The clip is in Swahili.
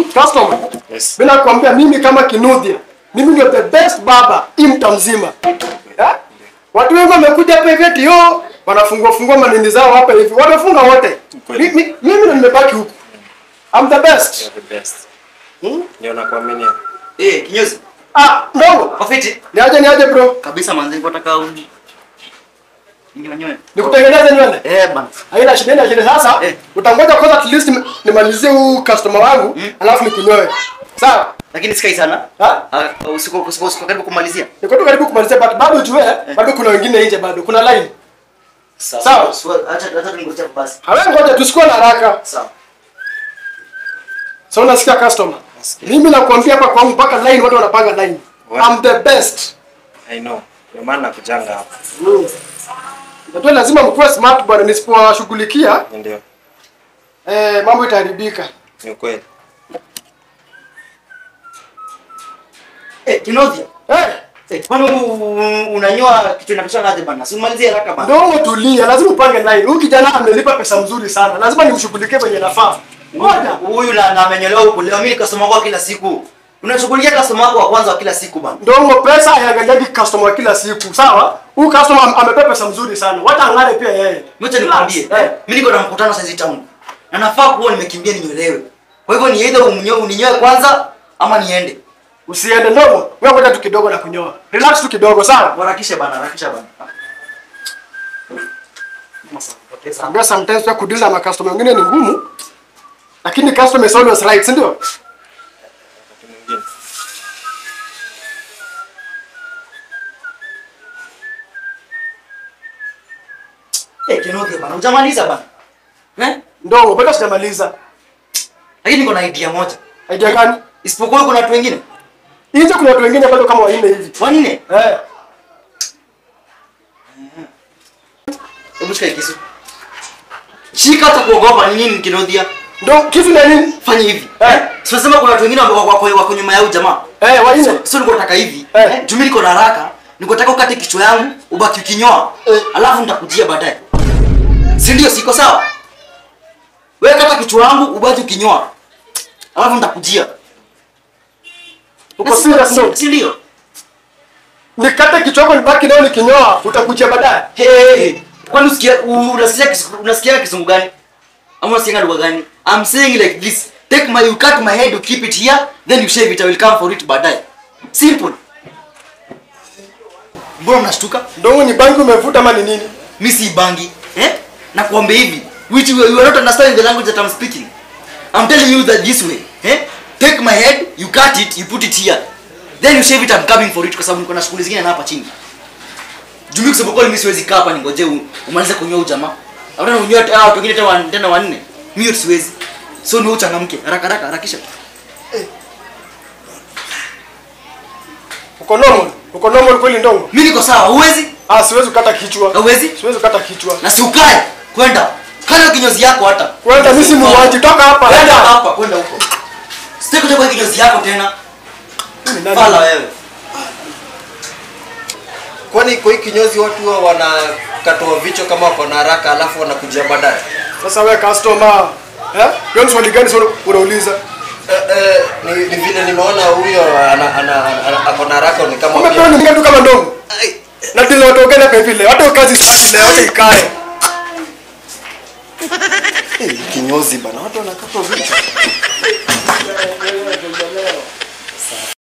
customer. Yes. Mimi nakwambia mimi kama Kinuthia, mimi ndio the best baba hii mta mzima. Eh? Watu wengi wamekuja hapa hivi eti yo wanafungua fungua manini zao hapa hivi. Wamefunga wote. Kweli. Mi- mi- Mimi ndo nimebaki huku. I'm the best. You're the best. Hmm? Ndio nakuaminia. Eh, kinyozi. Ah, ndogo. Wafiti. Niaje niaje bro. Kabisa manzi niko nataka uni. Ninyo nyoe. Nikutengeneze nywele. Eh bana. Haina shida haina shida sasa. Eh. Utangoja kwanza at least nim- nimalizie huu customer wangu alafu nikunyoe. Sawa? Lakini sikai sana. Ha? Ah, usiku usiku usiku karibu kumalizia. Niko tu karibu kumalizia but bado ujue bado kuna wengine nje bado. Kuna line. Sawa. Acha acha ningoje basi. Hawe ngoja tusikuwe na haraka. Sawa. So unasikia customer? Mimi nakwambia hapa kwangu mpaka line watu wanapanga line. What? I'm the best. I know. Ndio maana nakujanga hapa. Mm. Ndio lazima mkuwe smart bwana nisipowashughulikia Ndio. eh, mambo itaharibika. Ni ukweli. Eh, kinyozi. Eh, Eh, kwani u- unanyoa kitu inapishana aje bana? Si umalizie haraka bana. ndio tulia, lazima upange line. Huyu kijana amelipa pesa mzuri sana. Lazima nimshughulikie venye nafaa. Ngoja. Huyu na na amenyolewa huko leo mimi customer wako kila siku. Unashughulikia customer wako wa kwanza wa kila siku bana. Ndongo pesa haiangaliagi customer wa kila siku, sawa? Huyu customer am- amepewa pesa mzuri sana. Wacha ang'are pia yeye. Ngoja nikwambie. Eh. Mimi niko na mkutano saizi town. Na nafaa kuwa nimekimbia ninyolewe. Kwa hivyo ni either umnyoe uninyoe kwanza ama niende. Usiende ndogo. Wewe ngoja tu kidogo na kunyoa. Relax tu kidogo, sawa? Harakisha bana, harakisha bana. Ambia sometimes pia kudeal na customer wengine ni ngumu. Lakini customer is always right, si ndio? Wakati mwingine. Eh, Kenothi bana, hujamaliza bana. Eh? Ndogo, bado sijamaliza. Lakini niko na idea moja. Idea gani? Isipokuwa kuna watu wengine. Nje kuna watu wengine bado kama wanne hivi. Wanne. Eh. Hebu shika hii kisu. Shika hata kuogopa ni nini Kenothia? Ndo kitu na nini? Fanya hivi. Eh. Sasa kama kuna watu wengine wako wako wako nyuma ya huyu jamaa. Eh, wanne. Sio niko nataka hivi. Eh. Eh. Juu mimi niko na haraka. Niko nataka ukate kichwa yangu, ubaki ukinyoa. Eh. Alafu nitakujia baadaye. Si ndio siko sawa? Wewe kata kichwa yangu, ubaki ukinyoa. Alafu nitakujia. Uko serious no? Si ndio? Nikate kichwa chako nibaki nayo nikinyoa, utakujia baadaye. Hey, hey, hey. Kwani usikia u- unasikia kis- unasikia kizungu gani? Ama unasikia lugha gani? I'm saying like this. Take my you cut my head, you keep it here, then you shave it. I will come for it baadaye. Simple. Mbona mnashtuka? Ndo ni bangi umevuta ama ni nini? Mimi si bangi. Eh? Na kuambia hivi, which you, you are not understanding the language that I'm speaking. I'm telling you that this way. Eh? Take my head, you cut it, you put it here. Then you shave it, I'm coming for it kwa sababu niko na shughuli zingine na hapa chini. Juu mimi kusema kweli mimi siwezi kaa hapa ningoje u- umalize kunyoa huyu jamaa. Hata unyoa hao watu wengine tena wan- tena wanne. Mimi yote siwezi. So ni wewe uchangamke. Haraka haraka harakisha. Uko normal? Uko normal kweli ndongo? Mimi niko sawa, huwezi? Ah, siwezi kukata kichwa. Hauwezi? Siwezi kukata kichwa. Na si ukae. Kwenda. Kana kinyozi yako hata. Kwenda mimi si muuaji, toka hapa. Kwenda Enda. hapa, kwenda huko. Sitaki kuja kwa kinyozi yako tena. Ni nani? Fala wewe. Kwani kwa hii kinyozi watu huwa wanakatoa vichwa kama wako na haraka alafu wanakuja baadaye? Sasa wewe customer, eh? Hiyo ni swali gani sasa unauliza? Eh, eh, ni, ni vile nimeona huyo ana, ana, ana, ako na haraka ni kama Kumbe pia- pia ni mtu kama ndongo. Ai, Na tena watu wengine kwa vile. Hata kazi sasa leo hata ikae. eh, kinyozi bana, watu wanakatwa vichwa.